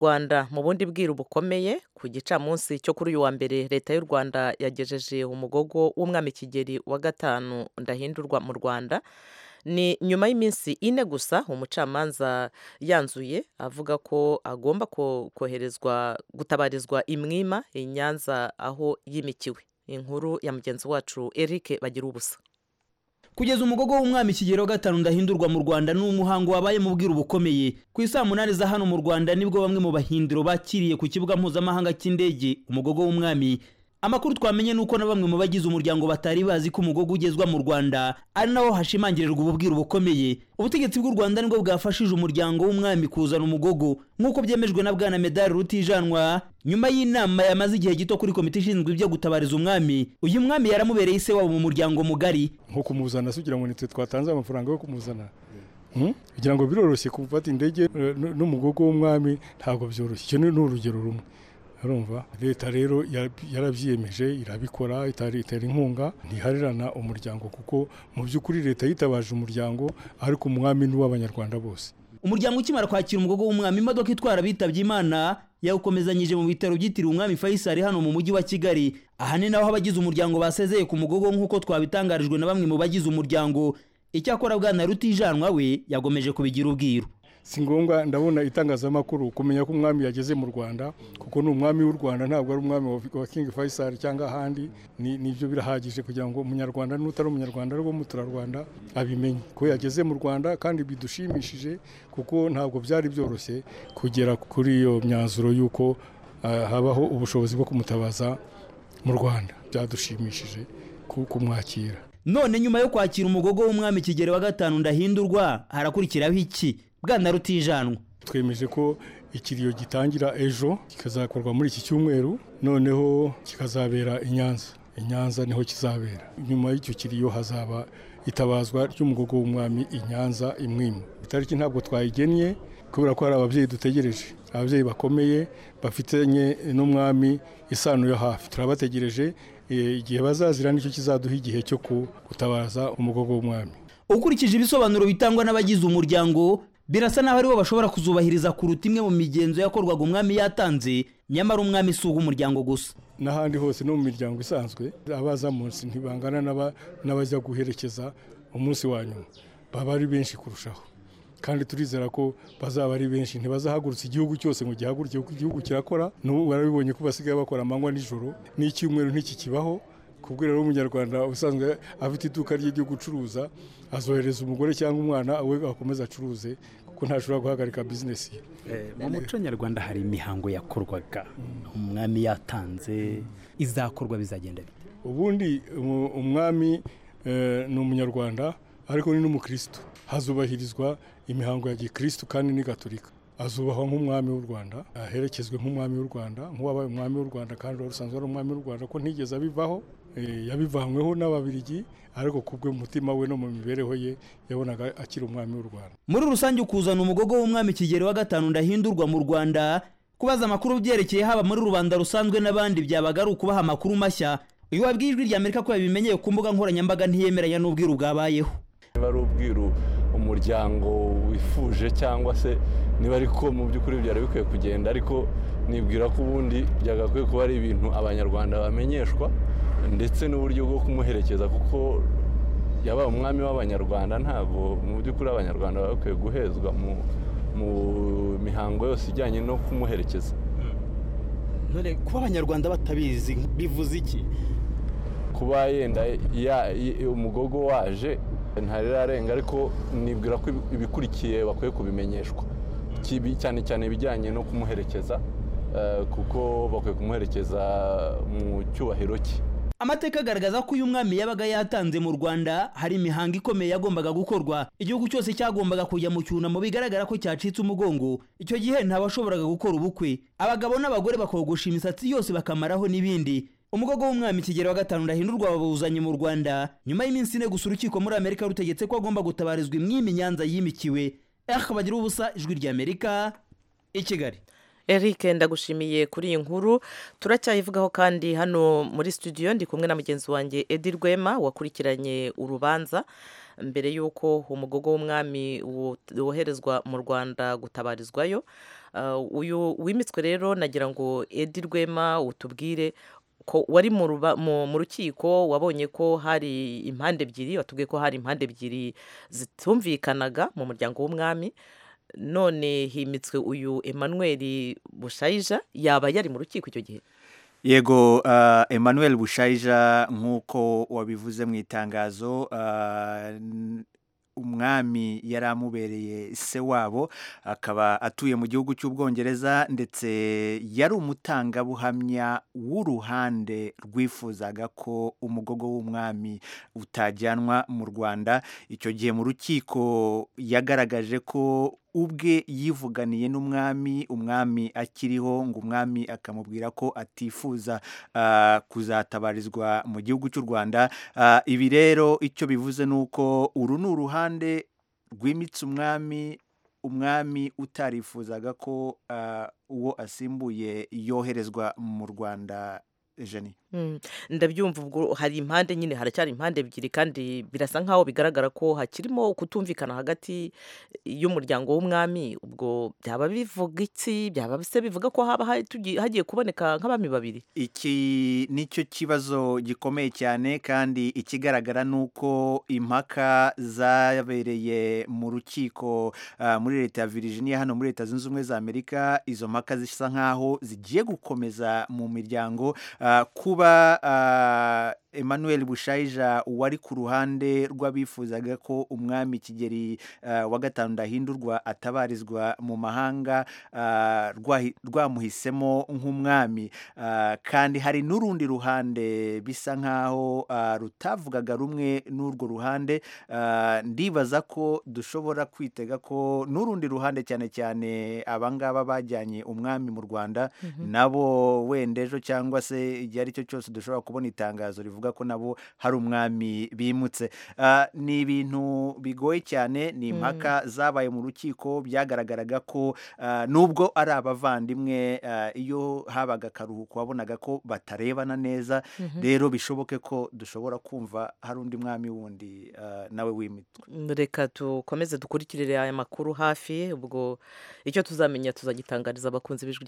Rwanda mu bundi bwiru bukomeye ku gicamunsi cyo kuri uyu wa mbere leta y'u Rwanda yagejeje umugogo w'umwami Kigeli wa gatanu Ndahindurwa mu Rwanda ni nyuma y'iminsi ine gusa umucamanza yanzuye avuga ko agomba ko- koherezwa gutabarizwa i Mwima i Nyanza aho yimikiwe inkuru ya mugenzi wacu Eric bagira ubusa kugeza umugogo w'umwami kigero gatanu ndahindurwa mu rwanda ni umuhango wabaye mu bwiru bukomeye ku isaa munani za hano mu rwanda nibwo bamwe mu bahindiro bakiriye ku kibuga mpuzamahanga cy'indege umugogo w'umwami amakuru twamenye ni uko na bamwe mu bagize umuryango batari bazi ko umugogo ugezwa mu rwanda ari naho hashimangirirwa ubu bwiru bukomeye ubutegetsi bw'u rwanda nibwo bwafashije umuryango w'umwami kuzana umugogo nk'uko byemejwe na bwana medali rutijanwa nyuma y'inama yamaze igihe gito kuri komite ishinzwe ibyo gutabariza umwami uyu mwami yaramubereye ise wabo mu muryango mugari nko kumuzana se ugira ngo nitwe twatanze amafaranga yo kumuzana Hmm? kugira ngo biroroshye gufata indege eh, n- n'umugogo w'umwami ntabwo byoroshye icyo ni ni urugero rumwe urumva leta rero yarab- yarabyiyemeje irabikora itari- itera inkunga ntiharerana umuryango kuko mu by'ukuri leta yitabaje umuryango ariko umwami ni uw'abanyarwanda bose umuryango ukimara kwakira umugogo w'umwami imodoka itwara abitabye imana yawukomezanyije mu bitaro byitiriwe umwami Faisal hano mu mujyi wa Kigali aha ni naho abagize umuryango basezeye ku mugogo nk'uko twabitangarijwe na bamwe mu bagize umuryango icyakora bwana rutijanwa we yagomeje kubigira ubwiru si ngombwa ndabona itangazamakuru kumenya ko umwami yageze mu rwanda kuko ni umwami w'u rwanda ntabwo ari umwami wa- wa king faisal cyangwa ahandi ni nibyo birahagije kugira ngo umunyarwanda n'utari umunyarwanda ariko umuturarwanda abimenye ko yageze mu rwanda kandi bidushimishije kuko ntabwo byari byoroshye kugera kuri iyo myanzuro y'uko ah, habaho ubushobozi bwo kumutabaza mu rwanda byadushimishije ku- kumwakira none nyuma yo kwakira umugogo w'umwami kigero wa gatanu ndahindurwa harakurikiraho iki bwana rutijanwa twemeje ko ikiriyo gitangira ejo kikazakorwa muri iki cyumweru noneho kikazabera i Nyanza i Nyanza niho kizabera nyuma y'icyo kiriyo hazaba itabazwa ry'umugogo w'umwami i Nyanza i Mwima itariki ntabwo twayigennye kubera ko hari ababyeyi dutegereje ababyeyi bakomeye bafitanye n'umwami isano yo hafi turabategereje eh, igihe bazazira nicyo kizaduha igihe cyo ku- gutabaza umugogo w'umwami ukurikije ibisobanuro bitangwa n'abagize umuryango birasa n'aho aribo bashobora kuzubahiriza kuruta imwe mu migenzo yakorwaga umwami yatanze nyamara umwami si umuryango gusa n'ahandi hose no mu miryango isanzwe abaza munsi ntibangana n'aba- n'abajya guherekeza umunsi wa nyuma baba ari benshi kurushaho kandi turizera ko bazaba ari benshi ntibazahagurutsa igihugu cyose ngo gihaguruke kuko igihugu kirakora n'ubu barabibonye ko basigaye bakora amanywa nijoro n'icyumweru ntikikibaho kubwira rero umunyarwanda usanzwe afite iduka rye ryo gucuruza azohereza umugore cyangwa umwana we akomeze acuruze kuko ntashobora guhagarika bizinesi ye mu muco nyarwanda hari imihango yakorwaga umwami yatanze izakorwa bizagenda bite ubundi umu- umwami eh, ni umunyarwanda ariko ni n'umukristo hazubahirizwa imihango ya gikristo kandi ni gaturika azubahwa nk'umwami w'u rwanda aherekezwe nk'umwami w'u rwanda nk'uwabaye umwami w'u rwanda kandi wari usanzwe ari umwami w'u rwanda ko ntigeze abivaho eh, yabivanyweho n'ababirigi ariko kubwe mu mutima we no mu mibereho ye yabonaga akiri umwami w'u rwanda muri rusange ukuzana umugogo w'umwami kigero wa gatanu ndahindurwa mu rwanda kubaza amakuru byerekeye haba muri rubanda rusanzwe n'abandi byabaga ari ukubaha amakuru mashya uyu wabwiye ijwi rya amerika ko yabimenyeye ku mbuga nkoranyambaga ntiyemeranya n'ubwiru bwabayeho niba ari ubwiru umuryango wifuje cyangwa se niba ariko mu by'ukuri byari bikwiye kugenda ariko nibwira ko ubundi byagakwiye kuba ari ibintu abanyarwanda bamenyeshwa ndetse n'uburyo bwo kumuherekeza kuko yabaye umwami w'abanyarwanda ntabwo mu by'ukuri abanyarwanda baba bakwiye guhezwa mu mu mihango yose ijyanye no kumuherekeza none kuba abanyarwanda batabizi bivuze iki kuba yenda ya- i- umugogo waje ntarirarenga ariko nibwira ko ibi- ibikurikiye bakwiye kubimenyeshwa Kibi- cyane cyane ibijyanye no kumuherekeza eh, kuko bakwiye kumuherekeza mu cyubahiro cye amateka agaragaza ko uyu mwami yabaga yatanze mu rwanda hari imihango ikomeye yagombaga gukorwa igihugu cyose cyagombaga kujya mu cyunamo bigaragara ko cyacitse umugongo icyo gihe ntabashoboraga gukora ubukwe abagabo n'abagore bakogosha imisatsi yose bakamaraho n'ibindi umugogo w'umwami kigero wa gatanu ndahindurwa bawuzanye mu rwanda nyuma y'iminsi ine gusa urukiko muri amerika rutegetse ko agomba gutabarizwa imwimi nyanza yimikiwe eh bagira ubusa ijwi rya amerika i kigali Eric ndagushimiye kuri iyi nkuru turacyayivugaho kandi hano muri studio ndi kumwe na mugenzi wanjye Edi Rwema wakurikiranye urubanza mbere y'uko umugogo w'umwami wo- woherezwa mu Rwanda gutabarizwayo uyu wimitswe rero nagira ngo edi rwema utubwire ko wari mu ruba- mu- mu rukiko wabonye ko hari impande ebyiri watubwiye ko hari impande ebyiri zitumvikanaga mu muryango w'umwami none himitswe uyu emmanuel bushayija yaba yari mu rukiko icyo gihe yego ah, emmanuel bushayija nk'uko wabivuze mu itangazo ah, n- umwami yari amubereye se wabo akaba atuye mu gihugu cy'ubwongereza ndetse yari umutangabuhamya w'uruhande rwifuzaga ko umugogo w'umwami utajyanwa mu rwanda icyo gihe mu rukiko yagaragaje ko ubwe yivuganiye n'umwami umwami akiriho ngo umwami akamubwira ko atifuza ah, kuzatabarizwa mu gihugu cy'u rwanda Ah, ibi rero icyo bivuze ni uko uru ni uruhande rwimitse umwami umwami utarifuzaga ko ah, uwo asimbuye yoherezwa mu rwanda jeni Mm, ndabyumva ubwo hari impande nyine haracyari impande ebyiri kandi birasa nkaho bigaragara ko hakirimo kutumvikana hagati y'umuryango w'umwami ubwo byaba bivuga iki byaba se bivuga ko haba hari- tugi- hagiye kuboneka nk'abami babiri iki nicyo kibazo gikomeye cyane kandi ikigaragara ni uko impaka zabereye mu rukiko ah, muri leta ya Virginia hano muri leta zunze ubumwe za Amerika izo mpaka zisa nkaho zigiye gukomeza mu miryango ah, kuba ah, Emmanuel Bushayija wari ku ruhande rw'abifuzaga ko umwami Kigeli ah, wa gatanu ndahindurwa atabarizwa mu mahanga ah, rwahi- rwamuhisemo nk'umwami Ah, kandi hari n'urundi ruhande bisa nk'aho ah, rutavugaga rumwe n'urwo ruhande Ah, ndibaza ko dushobora kwitega ko n'urundi ruhande cyane cyane abangaba bajyanye umwami mu rwanda nabo wenda ejo cyangwa se igihe ari cyo cyose dushobora kubona itangazo rivuga ko nabo hari umwami bimutse Ah, ni ibintu bigoye cyane ni impaka zabaye mu rukiko byagaragaraga ko ah, nubwo ari abavandimwe ah, iyo habaga akaruhuko wabonaga ko batarebana neza rero bishoboke ko dushobora kumva hari undi mwami wundi ah, nawe w'imitwe reka dukomeze dukurikirire aya makuru hafi ubwo icyo tuzamenya tuzagitangariza abakunzi b'ijwi